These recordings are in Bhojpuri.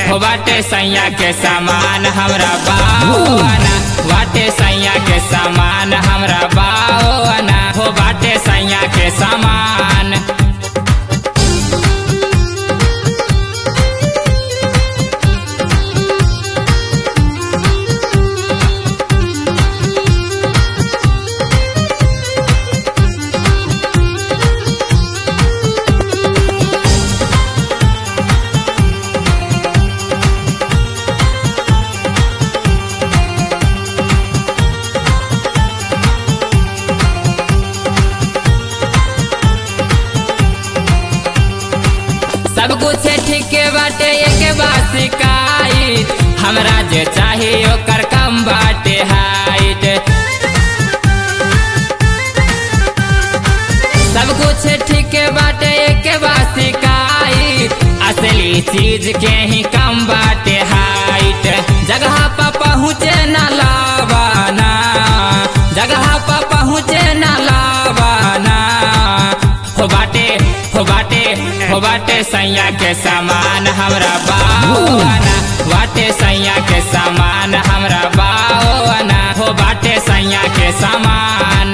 हो बाटे सैया के सामान हमरा बाओना बाटे सैया के सामान हमरा बाओना हो बाटे सैया के सामान सब कुछ ठीक बाटे एक बात शिकायत हमरा जे चाही ओकर कम बाटे हाइट सब कुछ ठीक बाटे एक बात शिकायत असली चीज के ही कम बाटे हाइट जगह पर पहुँचे न लावाना जगह पर पहुँचे न लावाना हो बाटे हो बाटे हो बाटे सैया के सामान हमरा बाओना बाटे सैया के सामान हमरा बाओना हो बाटे सैया के सामान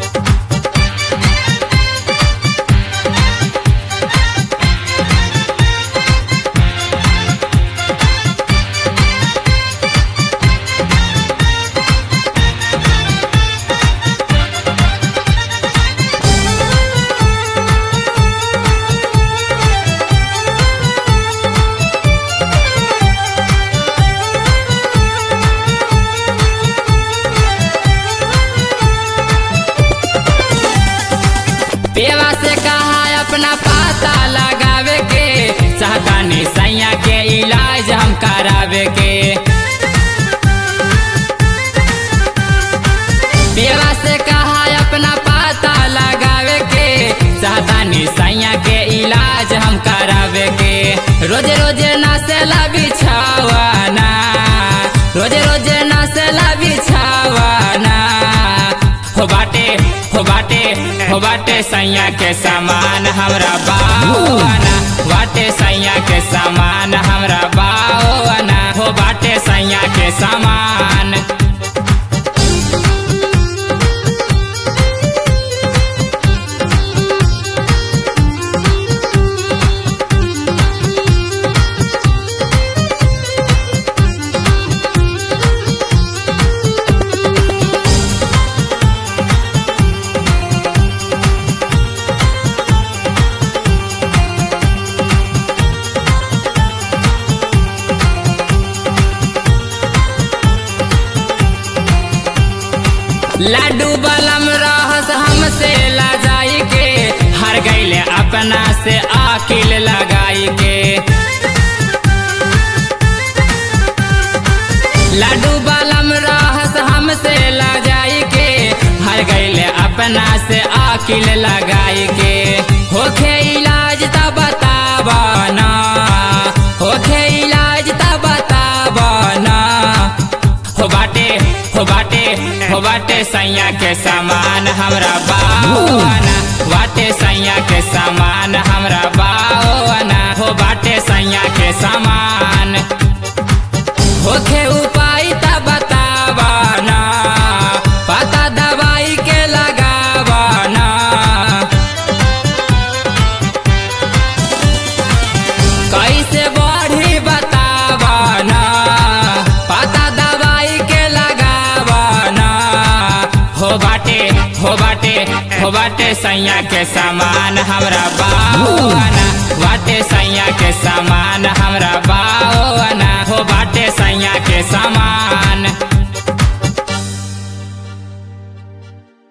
पेवा से कहा अपना पता लगावे के चाहतानी सैया के इलाज हम करावे के पेवा से कहा अपना पता लगावे के चाहतानी सैया के इलाज हम करावे के रोज रोज नसेला बिछावाना रोज रोज नसेला बिछावाना हो बाटे हो बाटे हो बाटे सैया के सामान हमरा बाओना बाटे सैया के सामान हमरा बाओना हो बाटे सैया के सामान लाडू बलम रहस हमसे ला जाई के हर गईले अपना से आकिल लगाई के लाडू बलम रहस हमसे ला जाई के हर गईले अपना से आकिल लगाई के होखे इलाज त बतावना होखे इलाज त बतावना हो बाटे हो बाटे हो बाटे सैया के सामान हमरा बाओना बाटे सैया के सामान हमरा बाओना हो बाटे सैया के सामान होखे उपाय त बतावना पता दवाई के लगावना कैसे बढ़ी बतावना पता दवाई के लगावना हो बाटे हो बाटे हो बाटे सैया के सामान हमरा बाओना बाटे सैया के सामान हमरा